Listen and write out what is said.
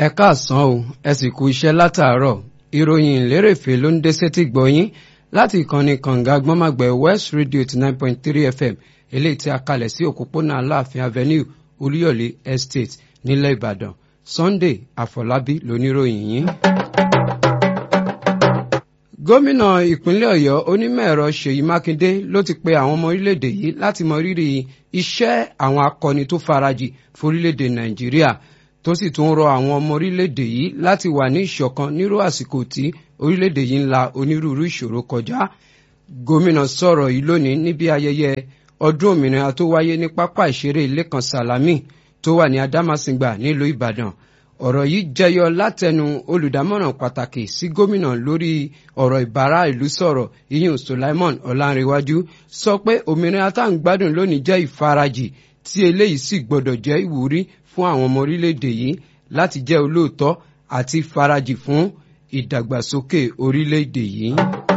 ẹ káàsán o ẹ sì kú iṣẹ́ látàárọ̀ ìròyìn ìlérèfé ló ń dé sétí gbọ̀yìn láti ìkànnì kànga gbọ́màgbẹ̀ west radio eighty nine point three fm eléyìí tí a kalẹ̀ sí òpópónà aláàfin avenue olúyọ̀lé estate nílẹ̀ ìbàdàn sunday àfọlábí lóníròyìn yìí. gómìnà ìpínlẹ̀ ọ̀yọ́ onímọ̀-ẹ̀rọ ṣèyí mákindé ló ti pe àwọn ọmọ orílẹ̀-èdè yìí láti mọ rírì iṣẹ́ àwọn akọni tó farajì forílẹ̀-èdè nàìjíríà tó sì tún rọ àwọn ọmọ orílẹ̀-èdè yìí láti wà ní ìṣọ̀kan nírú àsìkò tí orílẹ̀-èdè yìí ń la onírúurú ìṣòro kọjá. gómìnà sọ̀rọ̀ yìí lónìí níbi ayẹyẹ ọdún òmìnira tó wáyé ní pápá ìṣeré lẹ́kan sàlámì tó wà ní adámàsìngbà nílùú ìbàdàn. ọ̀rọ̀ yìí jẹyọ látẹnu olùdámọ̀ràn pàtàkì sí gómìnà lórí ọ̀rọ̀ ìbára ìlú sọ̀rọ̀ iyun sulaimon ọ̀làǹrẹ̀wájú sọ pé òmìnira tá à ń gbádùn lónìí jẹ́ ìfarajì tí eléyìí sì gbọ́dọ̀ jẹ́ ìwúrí fún àwọn ọmọ orílẹ̀-èdè yìí láti jẹ́ olóòótọ́ àti farajì fún ìdàgbàsókè orílẹ̀-èdè yìí.